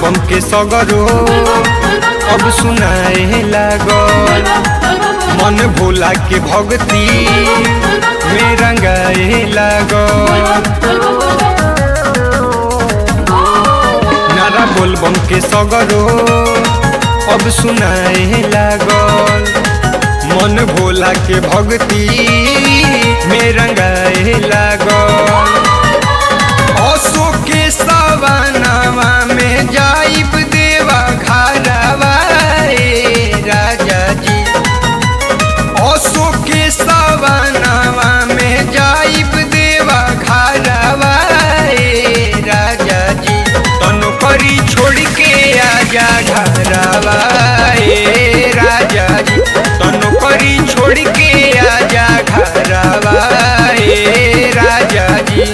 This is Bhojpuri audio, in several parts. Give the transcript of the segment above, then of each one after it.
बोलबम के सगरो अब सुनाए लागल मन भोला के भक्ति में रंगाए लागल नारा बोलबम के सगरो अब सुनाए लागल मन भोला के भक्ति में रंगाए लागल असो के सवनावा में जाइब देवा घरवा ए राजा जी असो के सवनावा में जाइब देवा घरवा ए राजा जी तनु करी छोड़ के आजा घरवा ए राजा जी तनु करी छोड़ के आजा घरवा ए राजा जी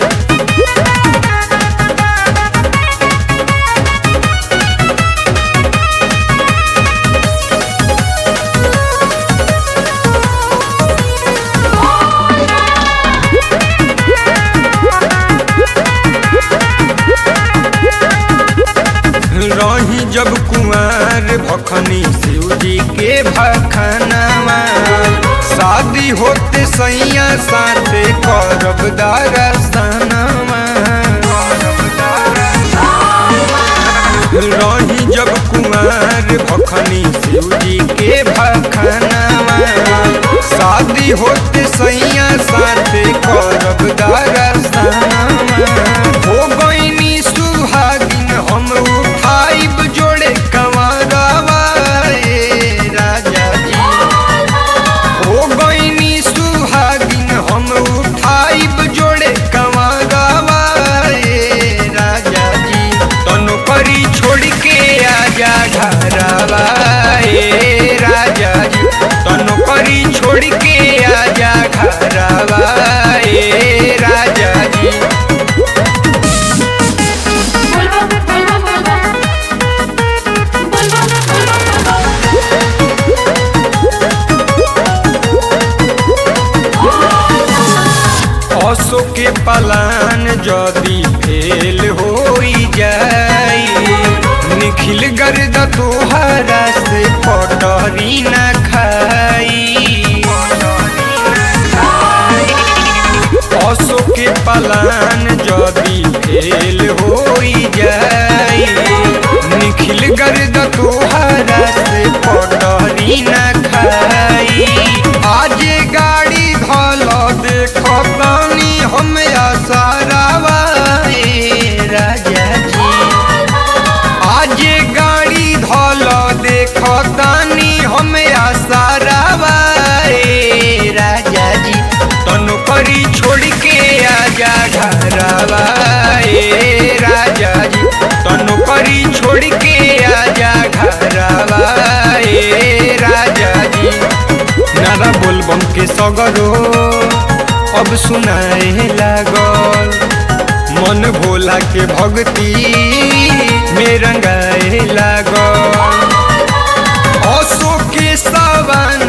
रही जब कुमार भखनी शिव जी के भखनावा शादी होते सैया साथे करब दरसनावा रही जब कुमार भखनी शिव जी के भखनावा शादी होते सैया साथे करब दरसनावा हो गईनी सुहागिन हम उठाइब जोड़े कंवरवा ए राजा जी हो गईनी सुहागिन हम उठाइब जोड़े कंवरवा ए राजा जी तनु करी छोड़ के आजा घरवा ए राजा जी तनु करी छोड़ के आजा घरवा ए राजा जी असो के पलान जदी फेल होई जाई निखिल गर्द तोहरा से पटरी न खाई असो के पलान जदी फेल होई जाई निखिल गर्द तोहरा से पटरी न खाई आज गाड़ी धल देखो पानी हम आसारावा ए राजा जी आज गाड़ी धल देखो तानी हम आसारावा ए राजा जी तनु करी छोड़ के आजा घरवा ए राजा जी तनु करी छोड़ के आजा घरवा ए राजा जी नारा बोलबम के सगरो अब सुनाए लागल मन भोला के भक्ति में रंगाए लागल असो के सवन